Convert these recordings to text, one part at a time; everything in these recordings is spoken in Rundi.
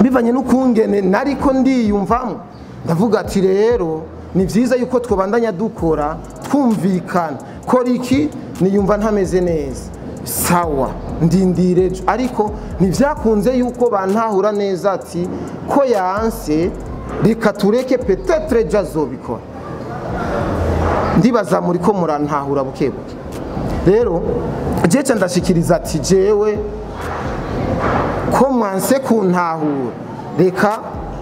bivanye n'ukungene nariko ndiyumvamo ndavuga ati rero ni byiza yuko twabandanya dukora twumvikana kora iki niyumva ntameze neza sawa ndindire ejo ariko ntibyakunze yuko bantahura neza ati ko yanse reka tureke petetre ejo azobikora ndibaza muri ko murantahura buke buke rero jeca ndashikiriza ati jewe ko mwanse kuntahura reka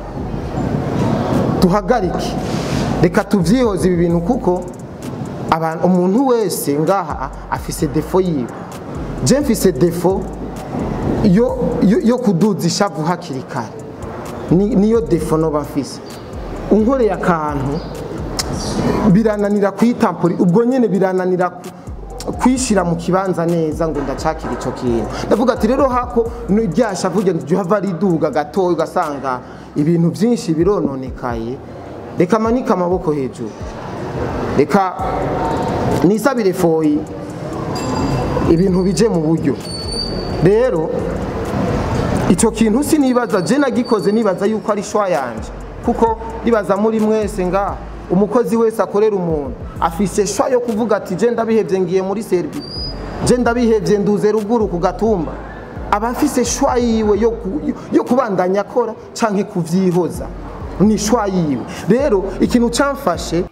duhagarike reka tuvyihoze ibi bintu kuko abantu umuntu wese ngaha afise defo yiwe je mfise defo yo, yo, yo kuduza ishavu hakiri kare Ni- niyo defo noba mfise unkoreye akantu birananira kuyitampuri ubwo nyene birananira ku- kwishira mu kibanza neza ngo ndacakira ico kintu ndavuga ati rero hako ryasha vuge hava riduga gatoya ugasanga ibintu byinshi birononekaye reka manika amaboko hejuru reka nisabire foyi ibintu bije mu buryo rero icyo kintu sinibaza je nagikoze nibaza yuko ari shwa yanje kuko nibaza muri mwese ngaha umukozi wese akorera umuntu afise shwa yo kuvuga ati je ndabihevye ngiye muri servi je ndabihevye nduze ruguru ku gatumba aba afise shwa yiwe yo, ku, yo kubandanya akora canke kuvyihoza ni shwa yiwe rero ikintu camfashe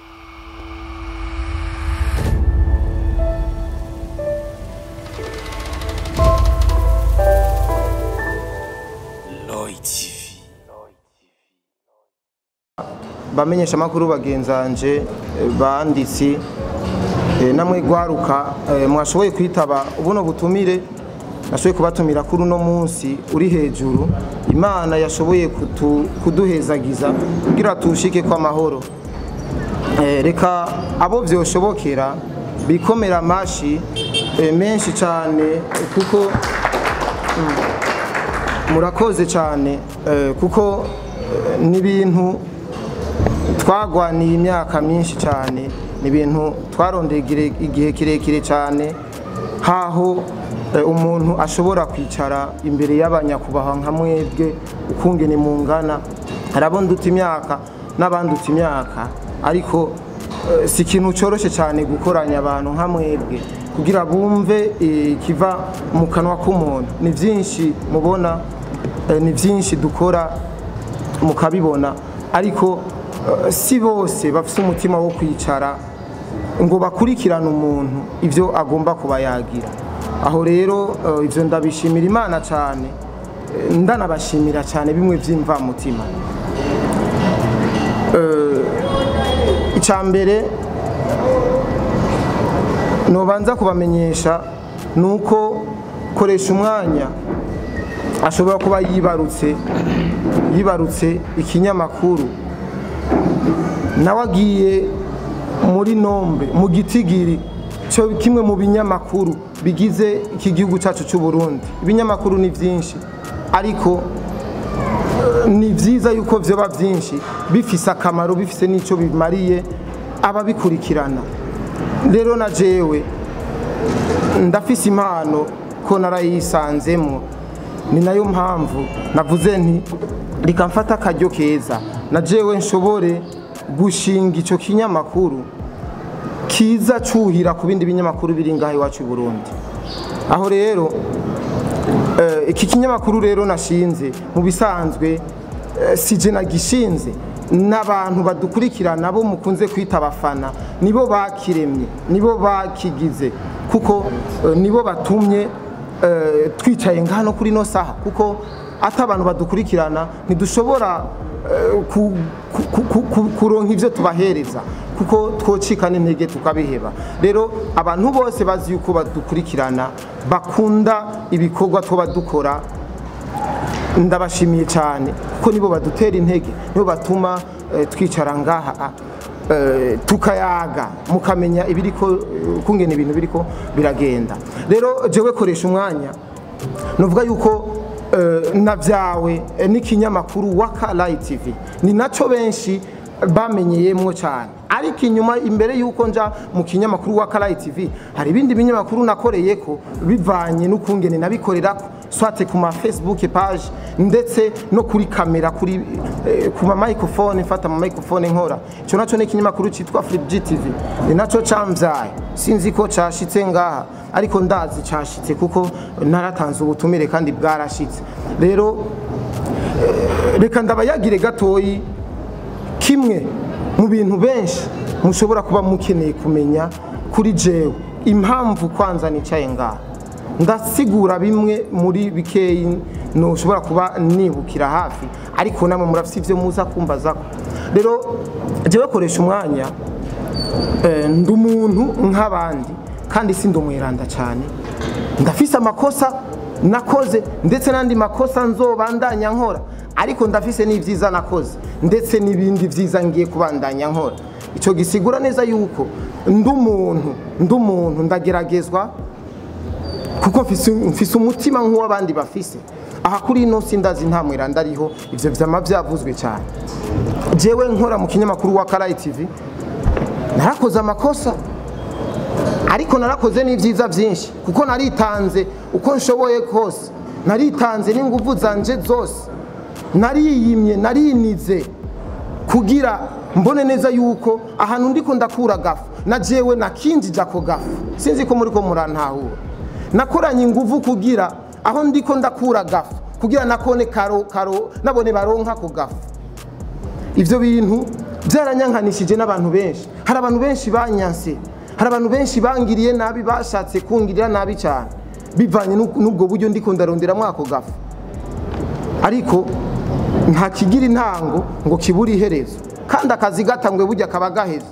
Lloyd TV. bamenyesha amakuru bagenzanje eh, banditsi eh, namwe gwaruka eh, mwashoboye kwitaba ubuno butumire nashoboye kubatumira kuri uno munsi uri hejuru imana yashoboye kutu- kuduhezagiza kugira tushike kwa mahoro Eh, reka abo vyoshobokera bikomera amashi eh, menshi cyane kuko murakoze cyane eh, kuko eh, ni ibintu twagwaniye imyaka myinshi cyane ni ibintu twarondeye igire- igihe kirekire cyane haho eh, umuntu ashobora kwicara imbere y'abanyakubahwa nka mwebwe ukungene mungana hari abo nduta imyaka n'abanduta imyaka ariko eh, si ikintu cyoroshye cyane gukoranya abantu nka mwebwe kugira bumve eh, kiva mu kanwa k'umuntu ni byinshi mubona eh, ni byinshi dukora mukabibona ariko eh, si bose bafite umutima wo kwicara ngo bakurikirane umuntu ibyo agomba kuba yagira aho rero eh, ibyo ndabishimira imana cyane eh, ndanabashimira cyane bimwe by'imvamutima icya mbere nubanza kubamenyesha ni uko koresha umwanya ashobora kuba yibarutse yibarutse ikinyamakuru nawe agiye muri nombe mu gitigiri cyo kimwe mu binyamakuru bigize iki gihugu cyacu cy'u Burundi ibinyamakuru ni byinshi ariko ni byiza yuko byoba byinshi bifise akamaro bifise n'icyo bimariye ababikurikirana rero na jewe ndafise impano ko narayisanzemo ni nayo mpamvu navuze nti reka mfata akaryo keza na jewe nshobore gushinga icyo kinyamakuru kiza cuhira ku bindi binyamakuru biri ngaho iwacu i burundi aho rero Eh, iki kinyamakuru rero nashinze mu bisanzwe eh, si je nagishinze n'abantu badukurikirana bo mukunze kwita abafana nibo bakiremye nibo bakigize kuko eh, nibo batumye eh, twicaye ngano kuri no saha kuko ati abantu badukurikirana ntidushobora eh, ku- ku- ku- ku- kuronka ivyo tubahereza kuko twocika n'intege tukabiheba rero abantu bose bazi yuko badukurikirana bakunda ibikorwa tuba dukora ndabashimiye cyane kuko nibo badutera intege nibo batuma eh, twicara ngaha eh, tukayaga mukamenya ibiriko eh, kungena ibintu biriko biragenda rero jewe koresha umwanya nuvuga yuko eh, na byawe eh, n'ikinyamakuru waka Light TV ni naco benshi bamenyeyemwo cyane ariko inyuma imbere y'uko nja mu kinyamakuru wa Karayi TV hari ibindi binyamakuru nakoreye ko bivanye n'ukungene nabikorera ko swate ku ma facebook page ndetse no kuri kamera kuri eh, ku ma microphone mfata ama microphone nkora ico naco ni ikinyamakuru citwa Flip GTV ni naco camvyaye sinzi ko cashitse ngaha ariko ndazi cashitse kuko naratanze ubutumire kandi bwarashitse rero eh, reka ndabayagire gatoyi kimwe mu bintu benshi mushobora kuba mukeneye kumenya kuri jewe impamvu kwanza nicaye ngaha ndasigura bimwe muri bikeyi ntushobora kuba nibukira hafi ariko namwe murafite ibyo muza kumbazako rero jewe koresha umwanya eh, ndi umuntu nk'abandi kandi si ndi umwiranda cyane ndafise amakosa nakoze ndetse n'andi makosa nzobandanya nkora ariko ndafise n'ibyiza nakoze ndetse n'ibindi byiza ngiye kubandanya nkora icyo gisigura neza yuko ndi umuntu ndi umuntu ndageragezwa kuko mfise mfise umutima nk'uw'abandi bafise aha kuri ino si ndazi nta mwiranda ariho ivyo vyama vyavuzwe cyane jewe nkora mu kinyamakuru wa Karayi TV narakoze amakosa ariko narakoze n'ibyiza byinshi kuko naritanze uko nshoboye kose naritanze n'ingufu zanje zose nariyimye narinize kugira mbone neza yuko ahantu ndiko ndakura gafu na jewe nakinjije ako gafu sinzi ko muri ko murantahura nakoranye ingufu kugira aho ndiko ndakura gafu kugira nakone karo karo nabone baronka ako gafu ivyo bintu byaranyankanishije n'abantu benshi hari abantu benshi banyanse hari abantu benshi bangiriye nabi bashatse kungirira nabi cyane bivanye n'uko- n'ubwo buryo ndiko ndaronderamo ako gafu ariko nta kigira intango ngo kibure iherezo kandi akazi gatangwe burya kaba gaheze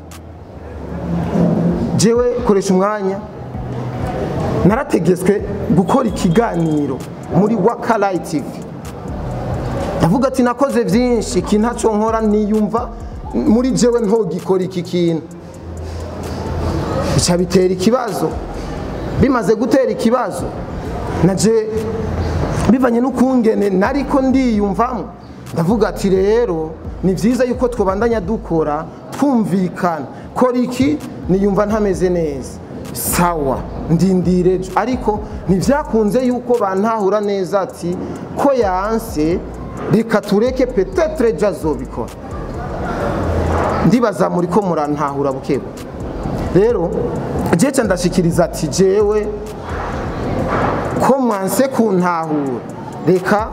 jewe koresha umwanya narategetswe gukora ikiganiro muri wakarayi tivi ndavuga ati nakoze byinshi iki ntacyo nkora niyumva muri jewe ntogikora iki kintu bica bitera ikibazo bimaze gutera ikibazo naje bivanye n'ukungene nariko ndiyumvamo ndavuga ati rero ni byiza yuko twabandanya dukora twumvikana kora iki niyumva ntameze neza sawa ndindire ejo ariko ntibyakunze yuko bantahura neza ati ko yanse reka tureke petetre ejo azobikora ndibaza muri ko murantahura bukebu rero jeca ndashikiriza ati jewe ko mwanse kuntahura reka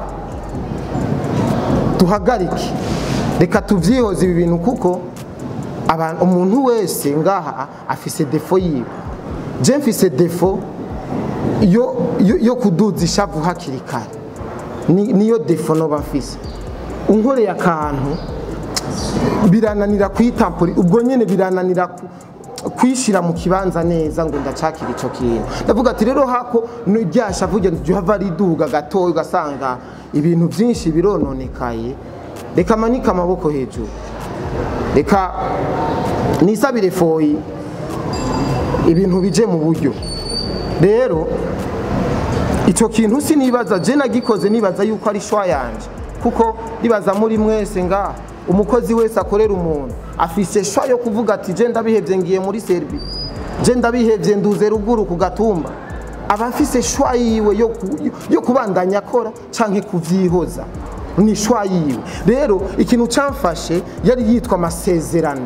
duhagarike reka tuvyihoze ibi bintu kuko abantu umuntu wese ngaha afise defo yiwe je mfise defo yo, yo, yo kuduza ishavu hakiri kare Ni- niyo defo noba mfise unkoreye akantu birananira kwitampuri ubwo nyene birananira ku- kwishira mu kibanza neza ngo ndacakira ico kintu ndavuga ati rero hako ryasha vuga nti hava riduga gatoya ugasanga ibintu byinshi birononekaye reka manika amaboko hejuru reka nisabire foyi ibintu bije mu buryo rero icyo kintu sinibaza je nagikoze nibaza yuko ari shwa yanje kuko nibaza muri mwese ngaha umukozi wese akorera umuntu afise shwa yo kuvuga ati je ndabihevye ngiye muri serbi je ndabihevye nduze ruguru ku gatumba aba afise shwa yiwe yo, ku, yo kubandanya akora canke kuvyihoza ni shwa yiwe rero ikintu camfashe yari yitwa amasezerano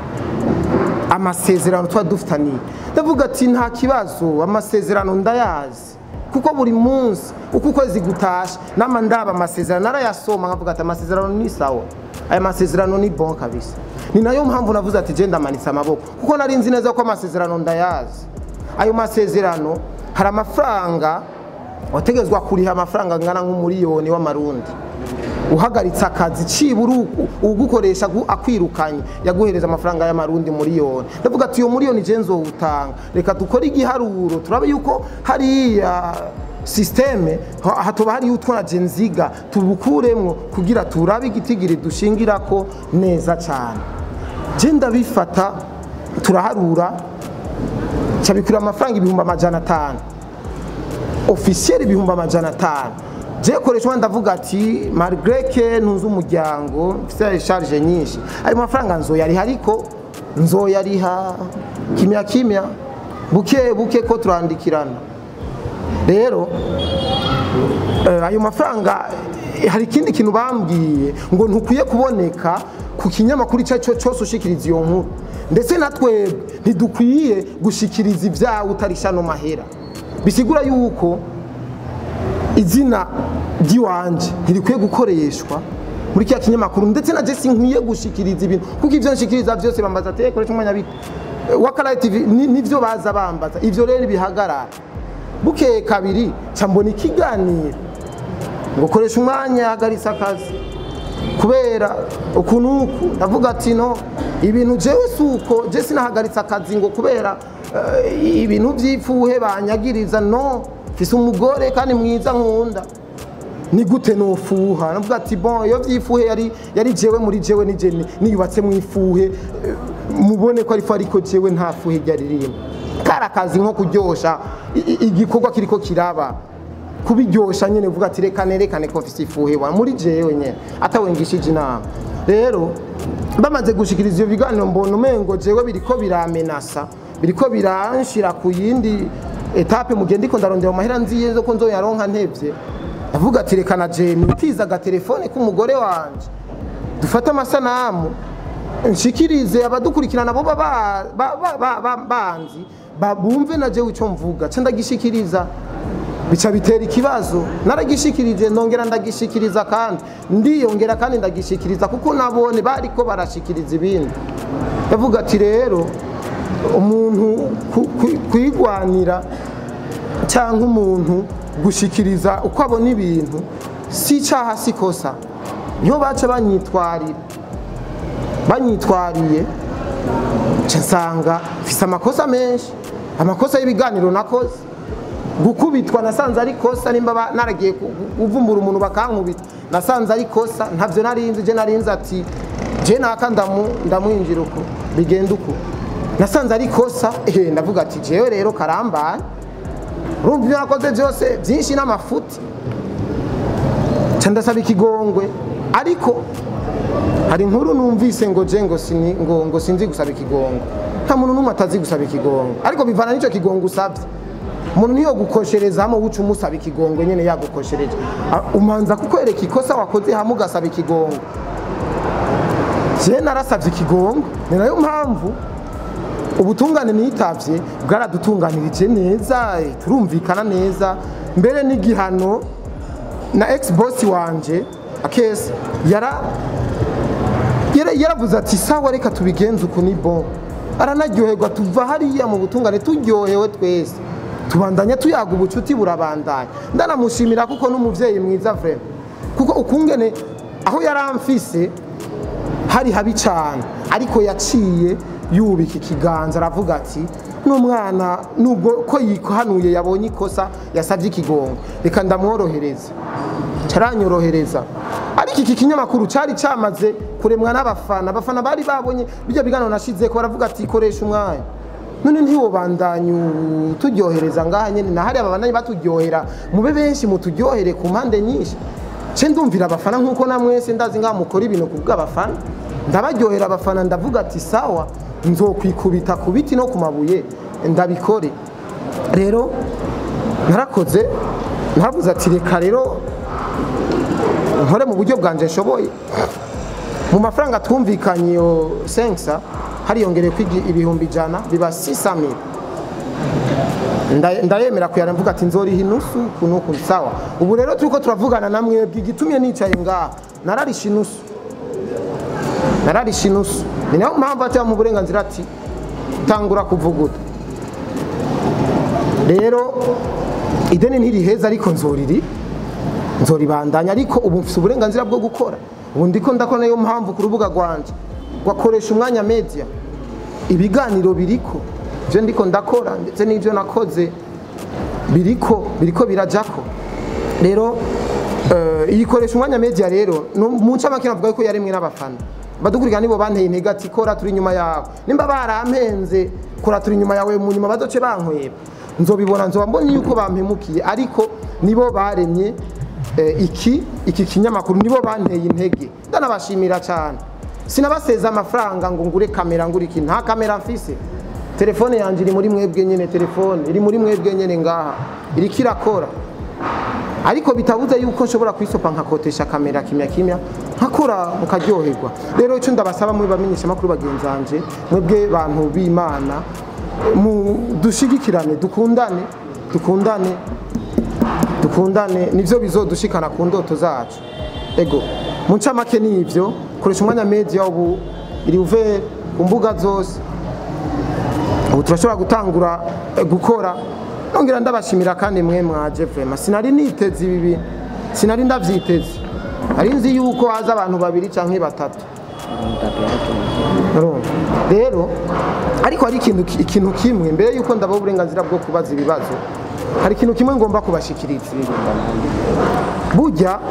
amasezerano tuba dufitaniye ndavuga ati nta kibazo amasezerano ndayazi kuko buri munsi uko ukwezi gutashe nama ndaba amasezerano narayasoma nkavuga ati amasezerano ni sawa aya masezerano ni bon kabisa ni nayo mpamvu navuze ati je ndamanitse amaboko kuko nari nzi neza ko amasezerano ndayazi ayo masezerano hari amafaranga wategezwa kuriha amafaranga angana nk'umuriyoni w'amarundi uhagaritse akazi cibura ugu- ugukoresha gu- akwirukanye yaguhereza amafaranga y'amarundi miliyoni ndavuga ati iyo miliyoni je nzowutanga reka dukore igiharuro turabe yuko hariya sisiteme ha- hatoba hariyo utwo naje nziga tubukuremwo kugira turabe igitigiri dushingirako neza cane je ndabifata turaharura cabikura amafaranga ibihumbi amajana atanu ofisiyeri ibihumbi amajana atanu je koresha ndavuga ati malgré ntuzi umuryango mfite charge nyinshi ayo mafaranga nzoyariha ariko nzoyariha kimya kimya buke buke ko turandikirana rero eh, ayo mafaranga eh, hari ikindi kintu bambwiye ngo ntukwiye kuboneka ku kinyamakuru icyo ari cyo cyose ushikiriza iyo nkuru ndetse na twebwe ntidukwiye gushikiriza ibyawe utarisha no mahera bisigura yuko izina ry'iwanje ntirikwiye gukoreshwa muri kiriya kinyamakuru ndetse na jesi nkwiye gushikiriza ibintu kuko ibyo nshikiriza byose bambaza ati koresha umwanya bita wakarayi tv ni- nivyo baza bambaza ivyo rero bihagarara bukeye kabiri ca mbona ikiganiro ngo koresha umwanya hagaritse akazi kubera ukuntu uku ndavuga ati no ibintu jewe si uko je sinahagaritse akazi ngo kubera eh, ibintu by'ipfuhe banyagiriza no mfise umugore kandi mwiza nkunda ni gute nofuha navuga ati bon iyo vyifuhe yari yari jewe muri jewe nije ni- niyubatse mu ifuhe eh, mubone ko ariko ariko jewe nta fuhe ryari ririmo kari akazi nko kuryosha i- i- igikorwa kiriko kiraba kubiryosha nyene uvuga ati reka nerekane ko mfise ifuhe wa muri jewe nyene atawengishije inama rero bamaze gushikiriza ivyo biganiro mbona umengo jewe biriko biramenasa biriko biranshira ku yindi etape mugihe ndiko ndarondera mu mahera nziye zo ko nzoyaronka ntevye avuga ati reka na jeni utiza agatelefone k'umugore wanje dufate amasanamu nshikirize abadukurikirana bo baba- ba- ba- ba- ba- banzi ba- bumve na jewe ico mvuga ca ndagishikiriza bica bitera ikibazo naragishikirije ndongera ndagishikiriza kandi ndiyongera kandi ndagishikiriza kuko nabone bariko barashikiriza ibindi ndavuga ati rero umuntu ku- ku- kwigwanira cyangwa umuntu gushikiriza uko abona ibintu si icyaha si kosa niho baca banyitwarira banyitwariye nca nsanga mfise amakosa menshi amakosa y'ibiganiro nakoze gukubitwa nasanze ari kosa nimba ba- naragiye ku- kuvumbura umuntu bakankubita nasanze ari kosa ntabyo narinzi je narinzi ati je naka ndamu- ndamwinjira uko bigenda uko nasanze ari kosa ehe ndavuga ati jewe rero karambaye urumva ibyo nakoze byose byinshi n'amafuti nca ndasaba ikigongwe ariko hari inkuru numvise ngo je ngo sini ngo ngo sinzi gusaba ikigongo nta muntu n'umwe atazi gusaba ikigongo ariko bivana n'ico kigongo usabye umuntu niyo gukoshereza hamwe uca umusaba ikigongo nyene yagukoshereje Ah, umanza kukwereka ikosa wakoze hamwe ugasaba ikigongo je narasavye ikigongo ni nayo mpamvu ubutungane nitavye bwaradutunganirije neza eh, turumvikana neza mbere n'igihano na ex boss wanje akese yara yara- yaravuze ati sawa reka tubigenze uku ni bon aranaryoherwa tuva hariya mu butungane turyohewe twese tubandanya tuyaga ubucuti burabandanya ndanamushimira kuko n'umuvyeyi mwiza vrema kuko ukungene aho yaramfise hari habi cyane ariko yaciye yubika ikiganza aravuga ati n'umwana nubwo ko yikahanuye yabonye ikosa yasabye ikigongo reka ndamworohereza caranyorohereza ariko iki kinyamakuru cari camaze kuremwa n'abafana abafana bari babonye bijya biganiro nashize ko baravuga ati koresha umwanya none ntiwobandanye turyohereza ngaha nyene na hariya babandanye baturyohera mube benshi muturyohere ku mpande nyinshi ce ndumvira abafana nk'uko na mwese ndazi ngaha mukora ibintu ku bw'abafana ndabaryohera abafana ndavuga ati sawa nzokwikubita ku biti no ku mabuye ndabikore rero narakoze naravuze ati reka rero nkore mu buryo bwanje nshoboye mu mafaranga twumvikanye iyo sensa hariyongereye ko ibihumbi ijana biba sisamira ndayemera kuyara mvuga ati nzoriha inusu kuno ku sawa ubu rero turiko turavugana na mwebwe igitumye nicaye ngaha nararisha inusu nararisha inusu ni nayo mpamvu ateba mu burenganzira ati tangura kuvuguta rero ideni ntiriheza ariko nzoriri nzoribandanya ariko ubu mfite uburenganzira bwo gukora ubu ndiko ndakora niyo mpamvu ku rubuga rwanje rwakoresha umwanya media ibiganiro biriko ibyo ndiko ndakora ndetse n'ibyo nakoze biriko biriko birajako rero iyikoresha umwanya media rero mu ncamake navuga ko yaremwe n'abafana badukurikira nibo banteye intege ati kora turi inyuma yawe nimba barampenze kora turi inyuma yawe mu nyuma badoce bankweba nzobibona nzoba mbonye yuko bampemukiye ariko nibo baremye iki iki kinyamakuru nibo banteye intege ndanabashimira cyane sinabaseza amafaranga ngo ngure kamera ngure iki nta kamera mfise telefone yanjye iri muri mwebwe nyine telefone iri muri mwebwe nyine ngaha iriko irakora ariko bitabuze yuko nshobora kwisopa nkakotesha kamera kimya kimya nkakora mukaryoherwa rero icyo ndabasaba muri bamenyesha makuru bagenzi banje mwebwe bantu b'imana mu dushigikirane dukundane dukundane dukundane nivyo bizodushikana ku ndoto zacu ego mu ncamake ni ivyo koresha umwanya media ubu iri uve ku mbuga zose ubu turashobora gutangura eh, gukora nongera ndabashimira kandi mwe mwaje vrema sinari niteze ibi bintu sinari ndavyiteze ari nzi yuko haza abantu babiri canke batatu Urumva? rero ariko hari ikintu ki- ikintu kimwe mbere yuko ndabaha uburenganzira bwo kubaza ibibazo hari ikintu kimwe ngomba kubashikiriza burya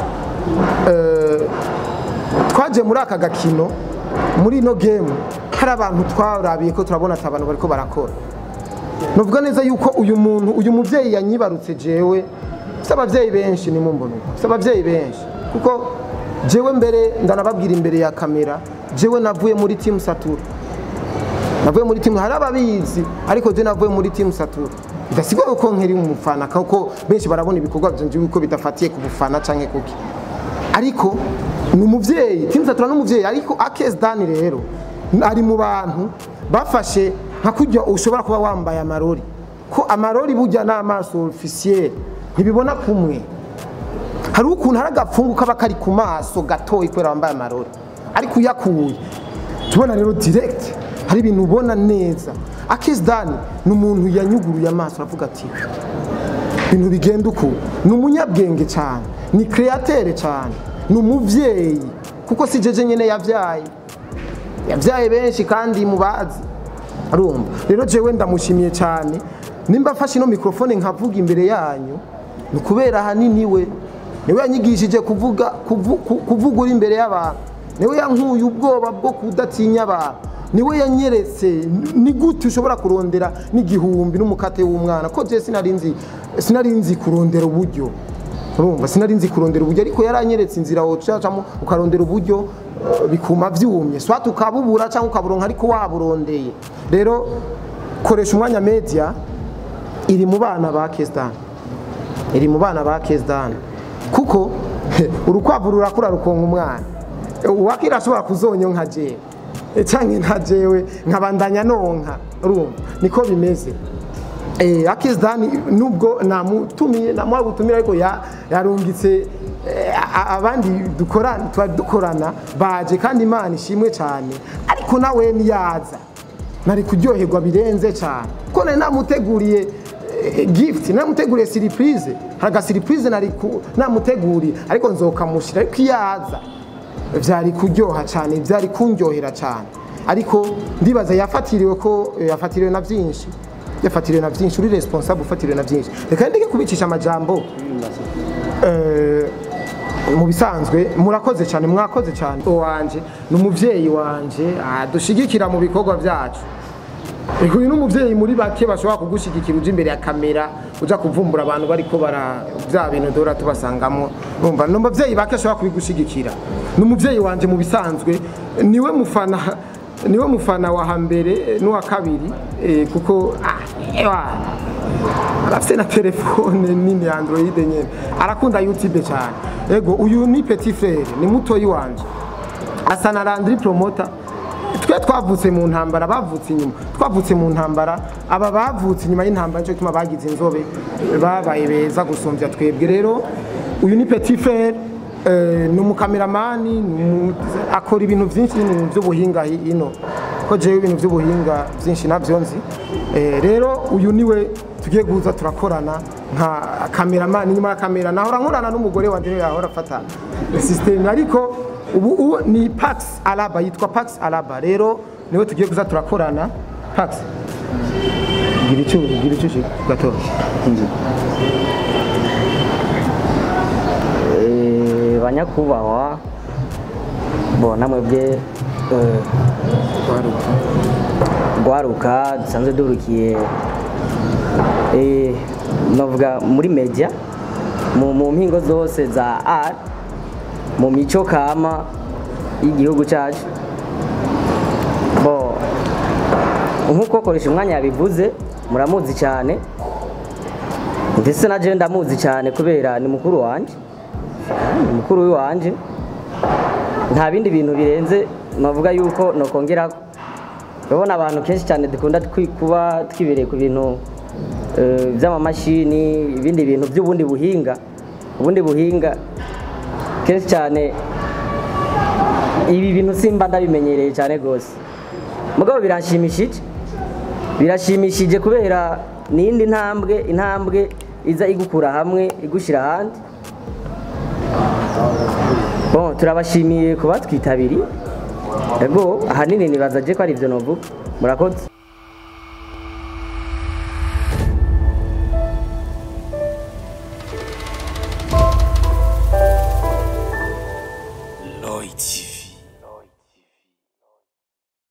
eh, twaje muri aka gakino muri ino game hari abantu twarabiye ko turabona ati abantu bariko barakora nuvuga neza yuko uyu muntu uyu muvyeyi yanyibarutse jewe si abavyeyi benshi ni mumbona uko si abavyeyi benshi kuko jewe mbere ndanababwira imbere ya kamera jewe navuye muri team satura navuye muri timu hari ababizi ariko je navuye muri timu satura bidasigwa yuko nkiri umufana kuko benshi barabona ibikorwa byanje yuko bidafatiye ku bufana canke kuki ariko ni umuvyeyi timu satura n'umuvyeyi ariko akes dani rero ari mu bantu bafashe nka kurya ushobora kuba wambaye amarori ko amarori burya n'amaso officiel ntibibona kumwe hari ukuntu hari agapfungu kaba kari ku maso gatoyi kubera wambaye amarori ariko uyakuye tubona rero direct hari ibintu ubona neza akes dani ni umuntu yanyuguruye amaso aravuga ati ibintu bigenda uku ni umunyabwenge cyane ni kreatere cyane ni umuvyeyi kuko si jeje nyene yavyaye yavyaye benshi kandi mubazi arumva rero jewe ndamushimiye cyane nimba afashe ino mikrofone nkavuga imbere yanyu ni kubera ahanini we niwe yanyigishije kuvuga kuvu- ku- kuvuga uri imbere y'abantu niwe yankuye ubwoba bwo kudatinya abantu niwe yanyeretse ni gute ushobora kurondera n'igihumbi n'umukate w'umwana ko je sinari nzi sinari nzi kurondera uburyo urumva sinari nzi kurondera uburyo ariko yaranyeretse inzira wocacamo ukarondera uburyo eh, bikuma vyumye swat ukabubura cyangwa ukaburonka ariko waburondeye rero koresha umwanya media iri mu bana ba Kesdan iri mu bana ba Kesdan kuko urukwavu rurakura rukonka umwana uwakira ashobora kuzonyo nka jewe canke nka jewe nkabandanya nonka urumva niko bimeze eh Akisdani nubwo namutumiye namuha gutumira ariko ya- yarungitse eh, a- abandi dukorana twari dukorana baje kandi Imana ishimwe cyane ariko nawe niyaza nari kuryoherwa birenze cyane ko nari namuteguriye eh, gift namuteguriye surprise hari aga surprise nari ku- namuteguriye ariko nzokamushira ariko iyaza vyari kuryoha cyane vyari kunryohera cyane ariko ndibaza yafatiriwe ko yafatiriwe na byinshi yafatiriwe na byinshi uri responsable ufatiriwe na byinshi reka ndeke kubicisha amajambo eh, mu bisanzwe murakoze cyane mwakoze cyane wanje ni umuvyeyi wanje adushigikira mu bikorwa byacu Ego uyu ni umuvyeyi muri bake bashobora kugushigikira uja imbere ya kamera uja kuvumbura abantu bariko bara bya bintu dora tubasangamo urumva ni umuvyeyi bake ashobora kubigushigikira ni umuvyeyi wanje mu bisanzwe niwe mufana niwe mufana wa hambere n'uwa kabiri eh, kuko ah, ewa arafite na telefone nini ya android nyene arakunda youtube cyane ego uyu ni petit frere ni mutoyi wanje asa na landry promoter twe twavutse mu ntambara bavutse inyuma twavutse mu ntambara aba bavutse inyuma y'intambara nicyo gituma bagize inzobe babaye beza gusumbya twebwe rero uyu ni petit frere eh, ni umukameramani ni umu- akora ibintu byinshi n'ibintu by'ubuhinga hi- ino ko jewe ibintu by'ubuhinga byinshi nabyo nzi Eh, rero uyu niwe tugiye guza turakorana nka kameramani inyuma ya kamera nahora nkorana n'umugore wanje niwe yahora afata system ariko ubu ubu ni Pax Alaba yitwa Pax Alaba rero niwe tugiye kuza turakorana Pax gira icyo gira icyo gato Eh, banyakubahwa bona mwebwe eh, rwaruka dusanzwe duhurukiye eh, novuga muri media mu mu mpingo zose za art mu mico kama y'igihugu cyacu bo nk'uko koresha umwanya yabivuze muramuzi cyane ndetse na je ndamuzi cyane kubera ni mukuru wanje ni mukuru w'iwanje nta bindi bintu birenze navuga yuko nokongera urabona abantu kenshi cyane dukunda twi- kuba twibereye ku bintu eh, by'amamashini ibindi bintu by'ubundi buhinga ubundi buhinga kenshi cyane ibi bintu simba ndabimenyereye cyane rwose mugabo biranshimishije birashimishije kubera ni indi ntambwe intambwe iza igukura hamwe igushyira ahandi bon turabashimiye kuba twitabiriye ego ahanini nibaza je ko ari ibyo novuga murakoze